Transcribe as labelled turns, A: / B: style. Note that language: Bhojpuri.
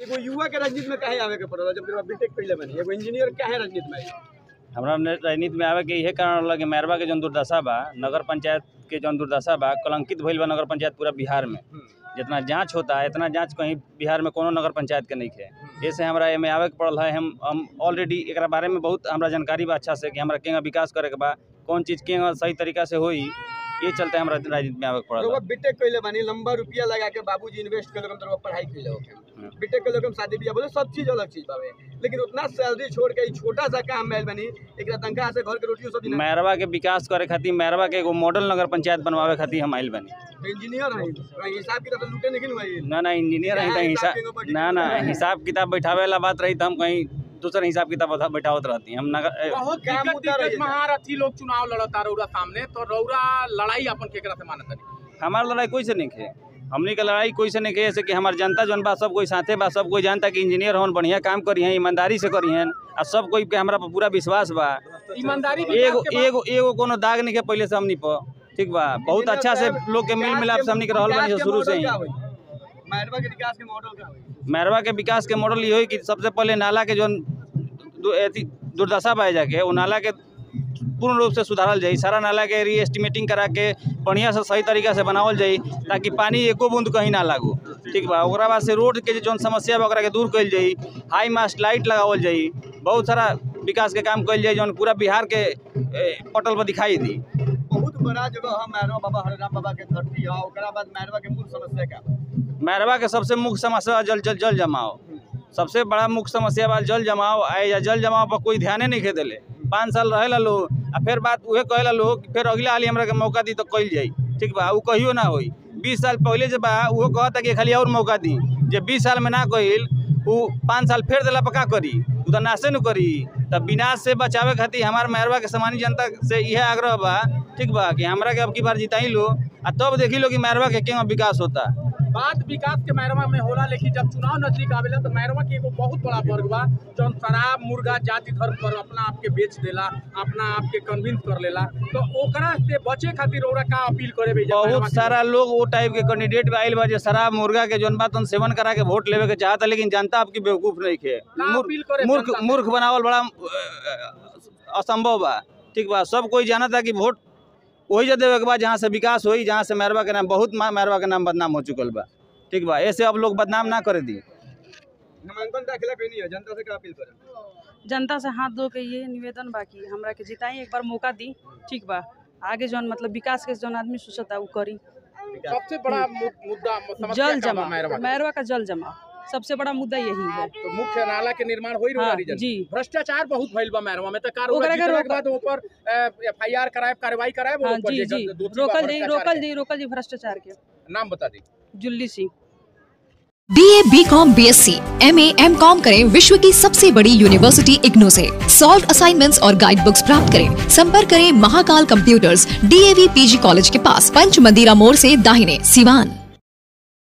A: एगो युवा के राजनीति में काहे आवे के पड़ल जब तेरा बीटेक कइले बानी एगो इंजीनियर काहे राजनीति में आई
B: हमरा ने राजनीति में आवे के इहे कारण रहल कि मैरवा के जौन दुर्दशा बा नगर पंचायत के जौन दुर्दशा बा कलंकित भइल बा नगर पंचायत पूरा बिहार में जितना जांच होता है इतना जांच कहीं बिहार में कोनो नगर पंचायत के नहीं है ऐसे हमरा एमे आवे के पड़ल है हम हम ऑलरेडी एकरा बारे में बहुत हमरा जानकारी बा अच्छा से कि हमरा केंगा विकास करे के बा कौन चीज़ केंगा सही तरीका से होई ये चलते हमरा राजनीति में आवे के पड़ल
A: रउआ
B: है।
A: बीटेक कइले बानी लंबा रुपया लगा के बाबूजी इन्वेस्ट कइले हम तरह पढ़ाई कइले होके बीटेक कइले हम शादी बियाह बोले सब चीज अलग चीज बावे लेकिन उतना सैलरी छोड़ के ई छोटा सा काम में आइल बानी एकरा तनखा से घर के रोटियो सब दिन
B: मैरवा के विकास करे खातिर मैरवा के एगो मॉडल नगर पंचायत बनवावे खातिर हम आइल बानी
A: इंजीनियर है कहीं हिसाब किताब से लूटे नहीं हुआ
B: ना ना इंजीनियर रही तो
A: हिसाब
B: हिसाब
A: केंगो बैठी
B: ना ना हिसाब किताब बैठावे वाला बात रही तो हम कहीं दूसरा हिसाब किताब बता- बैठावत रहती हम नगर ए,
C: बहुत
A: काम
C: दिक्कत
A: मुद्दा
C: दिक्कत
A: रही है।
C: महारथी लोग चुनाव लड़ता रौरा सामने तो रौरा लड़ाई अपन केकरा से मानत नहीं
B: हमार लड़ाई कोई से नहीं खे हमनी के लड़ाई कोई से नहीं खे ऐसे कि हमार जनता जौन बा सब कोई साथे बा सब कोई जानता कि इंजीनियर होन बढ़िया काम करी हैं ईमानदारी से करी हैं आ सब कोई के हमरा पर पूरा विश्वास बा
C: ईमानदारी
B: एगो
C: विकास के बात-
B: एगो एगो कोनो दाग नहीं के पहले से हमनी पर ठीक बा बहुत अच्छा से लोग के मिल मिलाप से हमनी के रहल बानी शुरू से ही
A: मैरवा के विकास के मॉडल का होई
B: मैरवा के विकास के मॉडल ये होई कि सबसे पहले नाला के जौन दु- एथी दुर्दशा बह जाके वो नाला के पूर्ण रूप से सुधारल जाई सारा नाला के री एस्टिमेटिंग करा के बढ़िया से सही तरीका से बनावल जाई ताकि पानी एको बूंद कहीं ना लागू ठीक बा ओकरा बाद से रोड के जौन समस्या बा ओकरा के दूर कइल जाई हाई मास्ट लाइट लगावल जाई बहुत सारा विकास के काम कइल जाई जौन पूरा बिहार के ए, पटल पर दिखाई दी
A: बहुत बड़ा जगह है मैरवा बाबा हरराम बाबा के धरती है ओकरा बाद मैरवा के मूल समस्या का बा?
B: मैरवा के सबसे मुख्य समस्या जल जल जल जमाव सबसे बड़ा मुख्य समस्या बा जल जमाव आए या जल जमाव पर कोई ध्याने नहीं खे देले पाँच साल रहेला लोग आ फिर बात उहे कहेला लोग फिर अगला हाली हमरा के मौका दी तो कइल जाई ठीक बा उ कहियो ना होई बीस साल पहले जे बा उहो कहता कि खाली और मौका दी जे बीस साल में ना कइल उ पाँच साल फेर देला पर का करी उ तो नाशे न करी तब विनाश से बचावे खातिर हमार मैरवा के सामान्य जनता से इहे आग्रह बा ठीक बा कि हमरा के अब की बार जिताई लो आ तब देखी लो कि मैरवा के केना विकास होता
C: बात विकास के मैरवा में होला लेकिन जब चुनाव नजदीक आवेला तो मैरवा के एगो बहुत बड़ा वर्ग बा जौन शराब मुर्गा जाति धर्म पर अपना आप के बेच देला अपना आप के कन्विंस कर लेला तो ओकरा से बचे खातिर ओकरा का अपील करे भैया मैरवा
B: बहुत
C: के
B: सारा लोग वो टाइप के कैंडिडेट आइल बा जे शराब मुर्गा के जौन बात सेवन करा के वोट लेवे के चाहता लेकिन जनता आपकी बेवकूफ नहीं खे
C: का
B: मूर्ख
C: अपील करे
B: मूर्ख
C: जनता से?
B: मूर्ख बनावल बड़ा अ, असंभव बा ठीक बा सब कोई जानता कि वोट वही जगह देवे के बाद जहाँ से विकास होई जहाँ से मैरवा के नाम बहुत मा- मैरवा के नाम बदनाम हो चुकल बा ठीक बा ऐसे अब लोग बदनाम ना करे दी
A: नामांकन दाखिला कहीं नहीं है जनता से का अपील करें
D: जनता से हाथ धो के ये निवेदन बाकी हमरा के जिताई एक बार मौका दी ठीक बा आगे जौन मतलब विकास के जौन आदमी सोचता उ करी
C: सबसे बड़ा मु- मुद्दा समस्या
D: जल
C: का बा
D: जमा
C: मैरवा के?
D: मैरवा का जल जमा सबसे बड़ा मुद्दा यही है
C: तो मुख्य नाला के निर्माण होई रहा
D: हाँ,
C: रीजन
D: जी।
C: भ्रष्टाचार बहुत भइल बा मैरवा में तो कार
D: ओकरा के
C: के
D: रोक-
C: बाद ऊपर एफआईआर कराए कार्रवाई कराए
D: हाँ जी जी रोकल जी रोकल जी रोकल जी भ्रष्टाचार के
C: नाम बता दी
D: Julli Singh
E: B A B com B S C M A M com करें विश्व की सबसे बड़ी यूनिवर्सिटी इग्नू से सॉल्व असाइनमेंट्स और गाइड बुक्स प्राप्त करें संपर्क करें Mahakal computers DAV PG college के पास पंच मंदिरा मोड़ से दाहिने सिवान